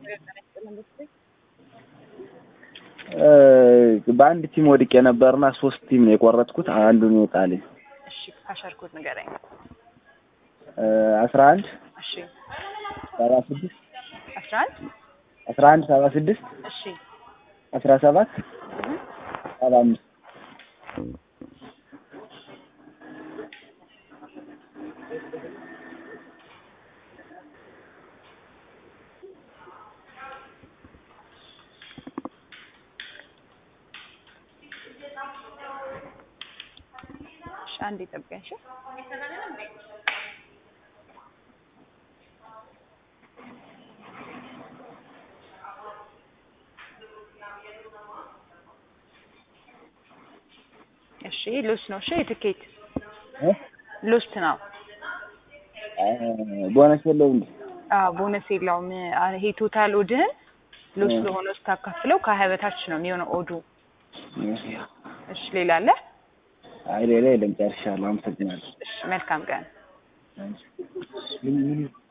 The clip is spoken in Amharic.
በአንድ ቲም ወድቄ ነበርና ሶስት ቲም ነው የቆረጥኩት። አንዱን ይወጣልኝ። እሺ ካሸርኩት ንገረኝ። አስራ አንድ እሺ ሰባ ስድስት አስራ አንድ አስራ አንድ ሰባ ስድስት እሺ አስራ ሰባት ሰባ አምስት እሺ አንዴ ጠብቀኝ። እሺ እሺ ሉስ ነው። እሺ የትኬት ሉስት ነው። ቦነስ የለውም እንዴ? አዎ ቦነስ የለውም። አ- ይሄ ቶታል ኦድህን ሉስ ለሆነ ስታካፍለው ከሀያ በታች ነው የሚሆነው ኦዱ። እሺ ሌላ አለ? አይ ሌላ የለም፣ ጨርሻለሁ። አመሰግናለሁ። እሺ መልካም ቀን። ምን- ምን-